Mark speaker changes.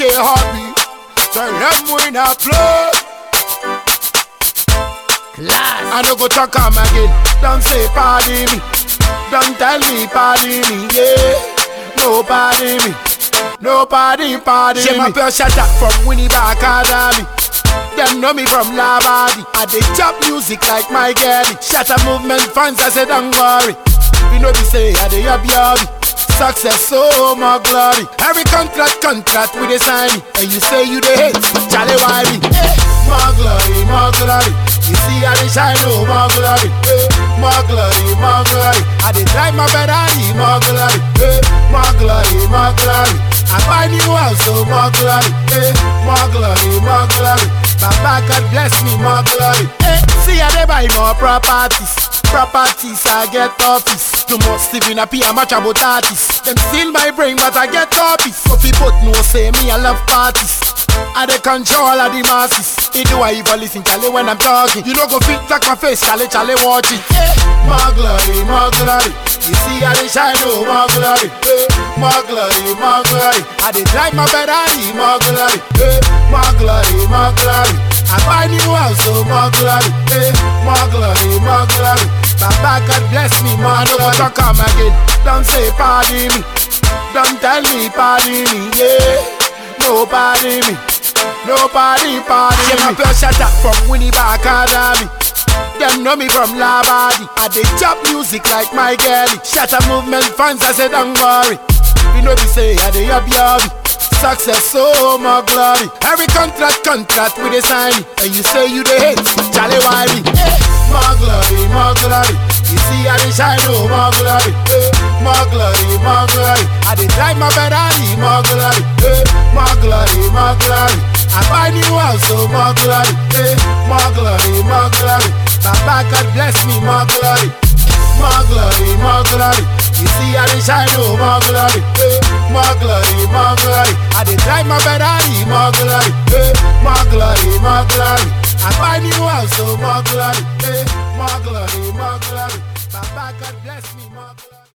Speaker 1: DJ Hobby. Tell them we not play.
Speaker 2: Class.
Speaker 1: I no go talk am again. Don't say pardon me. Don't tell me pardon me. Yeah. Nobody me. Nobody pardon
Speaker 2: J'ai
Speaker 1: me.
Speaker 2: ma
Speaker 1: peur shut up from Winnipeg Academy. Them know me from Labadi. I dey chop music like my girlie. Shatter movement fans, I say don't worry. You know me say I dey up yobby. Success, so more glory. Every contract, contract we dey sign. And you say you dey hate, Charlie why me? Eh, More glory, more glory. You see I dey shine, oh more glory. Eh, More glory, more glory. I dey drive my Ferrari, more glory. Eh, More glory, more glory. I buy new house, so more glory. Eh, More glory, more glory. Baba God bless me, more glory. Eh, see I dey buy more properties. Properties, I get office. Too much Stephen a I'm much about artists. Them steal my brain, but I get copies. So people know say me I love parties. I dey control of the masses. It do I even listen Charlie when I'm talking. You know go fit like my face, Charlie, Charlie watch it. Eh, More glory, more glory. You see I dey shine, oh more glory. Eh, More glory, more glory. I dey drive my Ferrari, more glory. Eh, More glory, more glory. I buy new house, so more glory. Eh, More glory, more glory. Baba God bless me, man. No go talk am again. Don't say pardon me. Don't tell me pardon me. Yeah, nobody me. Nobody pardon me. my pure shut up from Winnipeg Academy. Them know me from Labadi. I dey chop music like my girlie. Shatter movement fans, I say don't worry. You know me say I dey up yobby. Success, so more glory. Every contract, contract we dey sign. And you say you dey hate, Charlie why me? Eh, More glory, more glory. You see I dey shine, oh more glory. Eh, More glory, more glory. I dey drive my Ferrari, more glory. Eh, More glory, more glory. I buy new house, so more glory. Eh, More glory, more glory. Baba God bless me, more glory. More glory, more glory. You see I dey shine, oh more glory. Eh, More glory, more glory. I dey drive my Ferrari, more glory. Eh, More glory, more glory. I buy new house, so more glory.